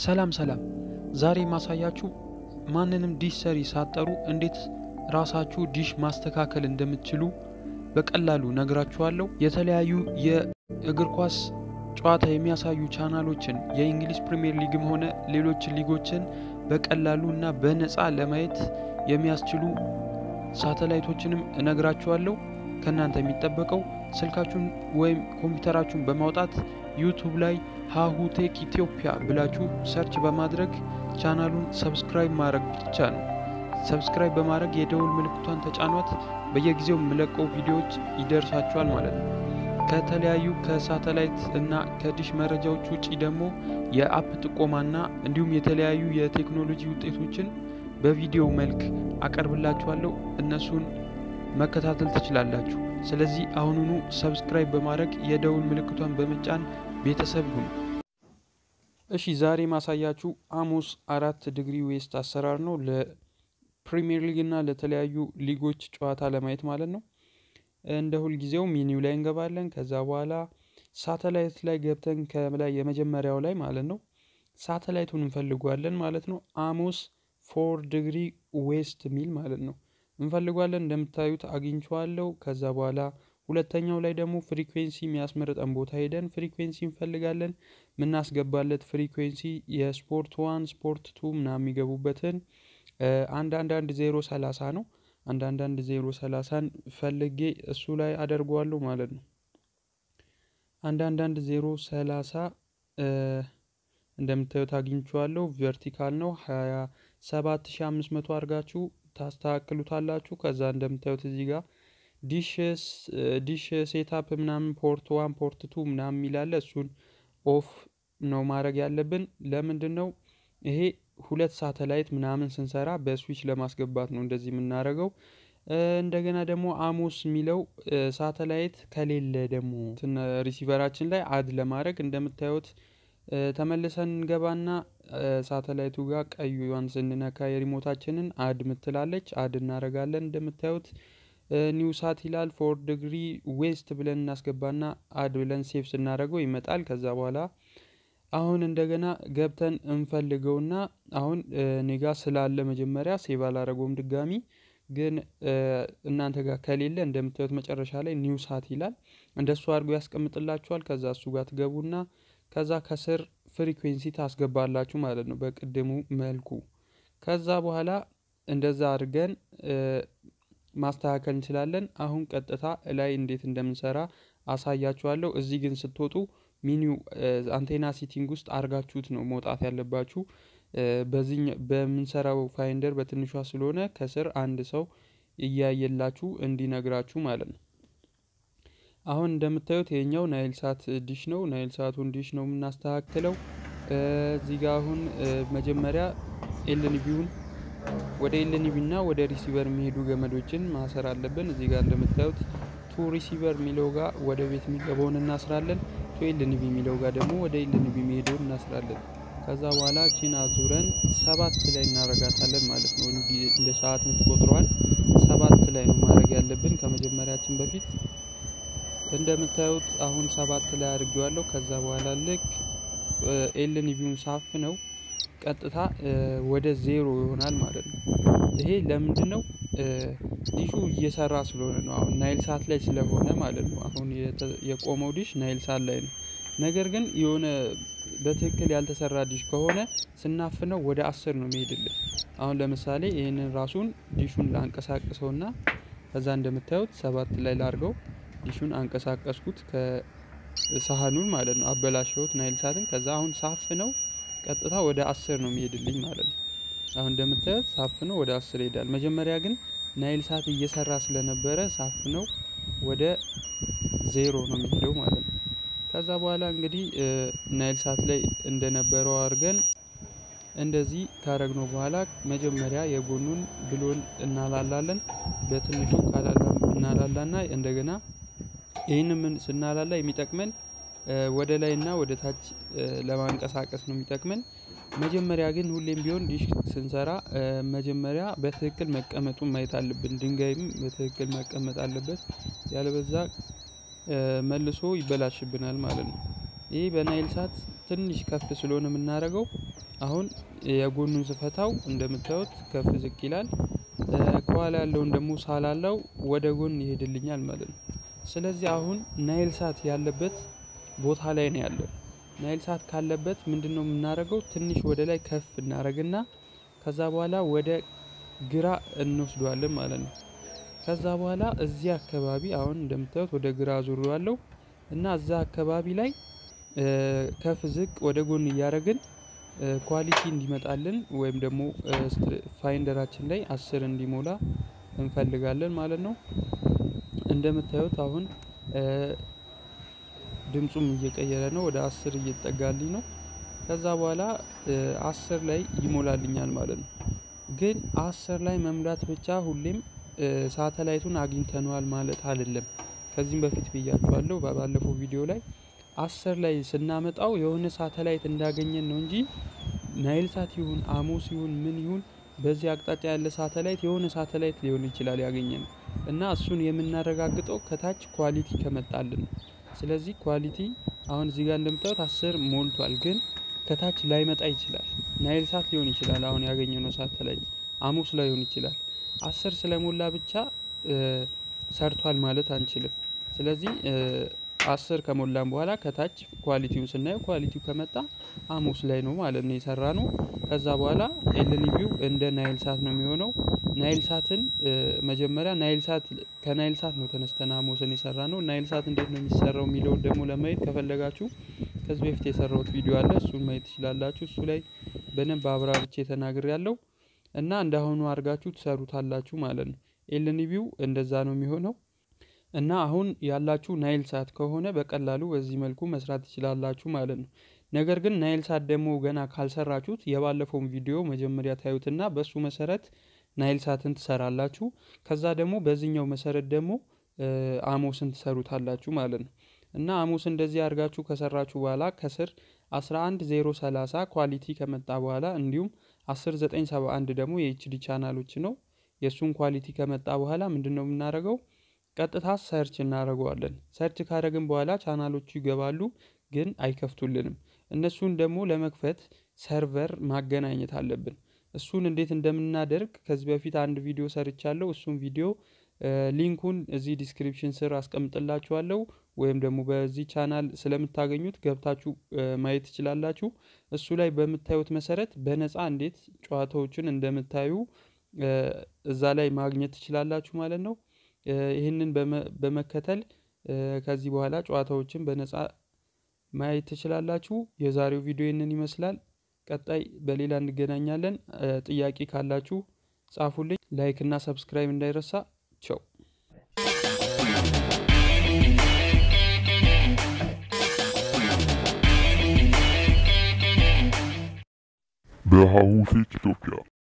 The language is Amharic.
ሰላም ሰላም፣ ዛሬ ማሳያችሁ ማንንም ዲሽ ሰሪ ሳትጠሩ እንዴት ራሳችሁ ዲሽ ማስተካከል እንደምትችሉ በቀላሉ ነግራችኋለሁ። የተለያዩ የእግር ኳስ ጨዋታ የሚያሳዩ ቻናሎችን የእንግሊዝ ፕሪምየር ሊግም ሆነ ሌሎች ሊጎችን በቀላሉ እና በነፃ ለማየት የሚያስችሉ ሳተላይቶችንም እነግራችኋለሁ። ከእናንተ የሚጠበቀው ስልካችሁን ወይም ኮምፒውተራችሁን በማውጣት ዩቱብ ላይ ሀሁ ቴክ ኢትዮጵያ ብላችሁ ሰርች በማድረግ ቻናሉን ሰብስክራይብ ማድረግ ብቻ ነው። ሰብስክራይብ በማድረግ የደውል ምልክቷን ተጫኗት። በየጊዜው የምለቀው ቪዲዮዎች ይደርሳችኋል ማለት ነው። ከተለያዩ ከሳተላይት እና ከዲሽ መረጃዎች ውጪ ደግሞ የአፕ ጥቆማና እንዲሁም የተለያዩ የቴክኖሎጂ ውጤቶችን በቪዲዮ መልክ አቀርብላችኋለሁ። እነሱን መከታተል ትችላላችሁ። ስለዚህ አሁኑኑ ሰብስክራይብ በማድረግ የደውል ምልክቷን በመጫን ቤተሰብ ሁኑ። እሺ ዛሬ ማሳያችሁ አሞስ አራት ዲግሪ ዌስት አሰራር ነው። ለፕሪሚየር ሊግ እና ለተለያዩ ሊጎች ጨዋታ ለማየት ማለት ነው። እንደ ሁልጊዜው ሚኒው ላይ እንገባለን። ከዛ በኋላ ሳተላይት ላይ ገብተን ከላይ የመጀመሪያው ላይ ማለት ነው ሳተላይቱን እንፈልጓለን ማለት ነው። አሞስ ፎር ዲግሪ ዌስት ሚል ማለት ነው እንፈልጓለን። እንደምታዩት አግኝቼዋለሁ። ከዛ በኋላ ሁለተኛው ላይ ደግሞ ፍሪኩዌንሲ የሚያስመርጠን ቦታ ሄደን ፍሪኩዌንሲ እንፈልጋለን። የምናስገባለት ፍሪኩዌንሲ የስፖርት ዋን ስፖርት ቱ ምናምን የሚገቡበትን አንድ አንድ አንድ ዜሮ ሰላሳ ነው። አንድ አንድ አንድ ዜሮ ሰላሳን ፈልጌ እሱ ላይ አደርገዋለሁ ማለት ነው። አንድ አንድ አንድ ዜሮ ሰላሳ እንደምታዩት አግኝቼዋለሁ። ቨርቲካል ነው ሀያ ሰባት ሺ አምስት መቶ አድርጋችሁ ታስተካክሉታላችሁ። ከዛ እንደምታዩት እዚህ ጋር ዲሽ ሴታፕ ምናምን ፖርት ዋን ፖርት ቱ ምናምን የሚላለ እሱን ኦፍ ነው ማድረግ ያለብን። ለምንድን ነው ይሄ ሁለት ሳተላይት ምናምን ስንሰራ በስዊች ለማስገባት ነው እንደዚህ የምናደርገው። እንደገና ደግሞ አሞስ የሚለው ሳተላይት ከሌለ ደግሞ ሪሲቨራችን ላይ አድ ለማድረግ እንደምታዩት ተመልሰን እንገባና ሳተላይቱ ጋር ቀዩን ስንነካ የሪሞታችንን አድ ምትላለች አድ እናደርጋለን። እንደምታዩት ኒው ሳት ይላል ፎር ዲግሪ ዌስት ብለን እናስገባና አድ ብለን ሴቭ ስናደርገው ይመጣል። ከዛ በኋላ አሁን እንደገና ገብተን እንፈልገውና አሁን ኔጋ ስላለ መጀመሪያ ሴቭ አላደረገውም ድጋሚ ግን እናንተ ጋር ከሌለ እንደምታዩት መጨረሻ ላይ ኒው ሳት ይላል እንደሱ አድርጎ ያስቀምጥላችኋል። ከዛ እሱ ጋር ትገቡና ከዛ ከስር ፍሪኩዌንሲ ታስገባላችሁ ማለት ነው በቅድሙ መልኩ። ከዛ በኋላ እንደዛ አድርገን ማስተካከል እንችላለን። አሁን ቀጥታ ላይ እንዴት እንደምንሰራ አሳያችኋለሁ። እዚህ ግን ስትወጡ ሚኒው አንቴና ሲቲንግ ውስጥ አርጋችሁት ነው መውጣት ያለባችሁ። በዚህ በምንሰራው ፋይንደር በትንሿ ስለሆነ ከስር አንድ ሰው እያየላችሁ እንዲነግራችሁ ማለት ነው። አሁን እንደምታዩት ይሄኛው ናይል ሳት ዲሽ ነው። ናይል ሳቱን ዲሽ ነው የምናስተካክለው። እዚህ ጋር አሁን መጀመሪያ ኤልንቢውን ወደ ኤልንቢ እና ወደ ሪሲቨር የሚሄዱ ገመዶችን ማሰር አለብን። እዚህ ጋር እንደምታዩት ቱ ሪሲቨር የሚለው ጋር ወደ ቤት የሚገባውን እናስራለን። ቱ ኤልንቢ የሚለው ጋር ደግሞ ወደ ኤልንቢ የሚሄደውን እናስራለን። ከዛ በኋላ ቺን አዙረን ሰባት ላይ እናረጋታለን ማለት ነው። እንደ ሰዓት የምትቆጥረዋል ሰባት ላይ ነው ማድረግ ያለብን ከመጀመሪያችን በፊት እንደምታዩት አሁን ሰባት ላይ አድርጌዋለሁ። ከዛ በኋላ ልክ ኤልንቢውን ሳፍ ነው ቀጥታ ወደ ዜሮ ይሆናል ማለት ነው። ይሄ ለምንድን ነው? ዲሹ እየሰራ ስለሆነ ነው። አሁን ናይል ሳት ላይ ስለሆነ ማለት ነው። አሁን የቆመው ዲሽ ናይል ሳት ላይ ነው። ነገር ግን የሆነ በትክክል ያልተሰራ ዲሽ ከሆነ ስናፍነው ወደ አስር ነው የሚሄድልን። አሁን ለምሳሌ ይህንን ራሱን ዲሹን ላንቀሳቅሰውና ከዛ እንደምታዩት ሰባት ላይ ላርገው ዲሹን አንቀሳቀስኩት ከሳህኑን ማለት ነው። አበላሸሁት ናይል ሳትን። ከዛ አሁን ሳፍ ነው ቀጥታ ወደ አስር ነው የሚሄድልኝ ማለት ነው። አሁን እንደምታዩት ሳፍ ነው ወደ አስር ይሄዳል። መጀመሪያ ግን ናይል ሳት እየሰራ ስለነበረ ሳፍ ነው ወደ ዜሮ ነው የሚሄደው ማለት ነው። ከዛ በኋላ እንግዲህ ናይል ሳት ላይ እንደነበረው አድርገን እንደዚህ ካረግነው በኋላ መጀመሪያ የጎኑን ብሎን እናላላለን። በትንሹ እናላላና እንደገና ይህንን ስናላላ የሚጠቅመን ወደ ላይ እና ወደ ታች ለማንቀሳቀስ ነው የሚጠቅመን። መጀመሪያ ግን ሁሌም ቢሆን ዲሽ ስንሰራ መጀመሪያ በትክክል መቀመጡን ማየት አለብን። ድንጋይም በትክክል መቀመጥ አለበት። ያለበዛ መልሶ ይበላሽብናል ማለት ነው። ይህ በናይል ሳት ትንሽ ከፍ ስለሆነ የምናደርገው አሁን የጎኑን ስፈታው እንደምታዩት ከፍ ዝቅ ይላል። ከኋላ ያለውን ደግሞ ሳላላው ወደ ጎን ይሄድልኛል ማለት ነው። ስለዚህ አሁን ናይል ሳት ያለበት ቦታ ላይ ነው ያለው። ናይል ሳት ካለበት ምንድን ነው የምናደርገው? ትንሽ ወደ ላይ ከፍ እናደርግና ከዛ በኋላ ወደ ግራ እንወስደዋለን ማለት ነው። ከዛ በኋላ እዚህ አካባቢ አሁን እንደምታዩት ወደ ግራ ዙሬዋለሁ እና እዛ አካባቢ ላይ ከፍ ዝቅ ወደ ጎን እያደረግን ኳሊቲ እንዲመጣልን ወይም ደግሞ ፋይንደራችን ላይ አስር እንዲሞላ እንፈልጋለን ማለት ነው። እንደምታዩት አሁን ድምፁም እየቀየረ ነው ወደ አስር እየተጠጋልኝ ነው። ከዛ በኋላ አስር ላይ ይሞላልኛል ማለት ነው። ግን አስር ላይ መሙላት ብቻ ሁሌም ሳተላይቱን አግኝተነዋል ማለት አይደለም። ከዚህም በፊት ብያችኋለሁ ባለፈው ቪዲዮ ላይ አስር ላይ ስናመጣው የሆነ ሳተላይት እንዳገኘን ነው እንጂ ናይል ሳት ይሁን አሞስ ይሁን ምን ይሁን በዚህ አቅጣጫ ያለ ሳተላይት የሆነ ሳተላይት ሊሆን ይችላል ያገኘን እና እሱን የምናረጋግጠው ከታች ኳሊቲ ከመጣልን ነው። ስለዚህ ኳሊቲ አሁን እዚህ ጋር እንደምታዩት አስር ሞልቷል፣ ግን ከታች ላይመጣ ይችላል። ናይል ሳት ሊሆን ይችላል አሁን ያገኘነው ሳተላይት አሞስ ላይሆን ይችላል። አስር ስለሞላ ብቻ ሰርቷል ማለት አንችልም። ስለዚህ አስር ከሞላን በኋላ ከታች ኳሊቲውን ስናየው ኳሊቲው ከመጣ አሞስ ላይ ነው ማለት ነው የሰራ ነው። ከዛ በኋላ ኤልኒቪው እንደ ናይል ሳት ነው የሚሆነው። ናይል ሳትን መጀመሪያ ናይል ሳት ከናይል ሳት ነው ተነስተን አሞስን የሰራ ነው። ናይል ሳት እንዴት ነው የሚሰራው የሚለውን ደግሞ ለማየት ከፈለጋችሁ ከዚህ በፊት የሰራሁት ቪዲዮ አለ፣ እሱን ማየት ትችላላችሁ። እሱ ላይ በደንብ አብራርቼ ተናግሬ ያለው እና እንዳሁኑ አድርጋችሁ ትሰሩታላችሁ ማለት ነው። ኤልኒቪው እንደዛ ነው የሚሆነው። እና አሁን ያላችሁ ናይል ሳት ከሆነ በቀላሉ በዚህ መልኩ መስራት ትችላላችሁ ማለት ነው። ነገር ግን ናይል ሳት ደግሞ ገና ካልሰራችሁት የባለፈውን ቪዲዮ መጀመሪያ ታዩትና በሱ መሰረት ናይል ሳትን ትሰራላችሁ። ከዛ ደግሞ በዚህኛው መሰረት ደግሞ አሞስን ትሰሩታላችሁ ማለት ነው። እና አሞስ እንደዚህ አድርጋችሁ ከሰራችሁ በኋላ ከስር 11030 ኳሊቲ ከመጣ በኋላ እንዲሁም 10971 ደግሞ የኤችዲ ቻናሎች ነው። የእሱን ኳሊቲ ከመጣ በኋላ ምንድን ነው የምናደርገው? ቀጥታ ሰርች እናደርገዋለን። ሰርች ካደረግን በኋላ ቻናሎቹ ይገባሉ፣ ግን አይከፍቱልንም። እነሱን ደግሞ ለመክፈት ሰርቨር ማገናኘት አለብን። እሱን እንዴት እንደምናደርግ ከዚህ በፊት አንድ ቪዲዮ ሰርቻለሁ። እሱን ቪዲዮ ሊንኩን እዚህ ዲስክሪፕሽን ስር አስቀምጥላችኋለሁ ወይም ደግሞ በዚህ ቻናል ስለምታገኙት ገብታችሁ ማየት ትችላላችሁ። እሱ ላይ በምታዩት መሰረት በነፃ እንዴት ጨዋታዎችን እንደምታዩ እዛ ላይ ማግኘት ትችላላችሁ ማለት ነው። ይህንን በመከተል ከዚህ በኋላ ጨዋታዎችን በነፃ ማየት ትችላላችሁ። የዛሬው ቪዲዮ ይህንን ይመስላል። ቀጣይ በሌላ እንገናኛለን። ጥያቄ ካላችሁ ጻፉልኝ። ላይክ እና ሰብስክራይብ እንዳይረሳ። ቸው በሀሁ ፌክ ኢትዮጵያ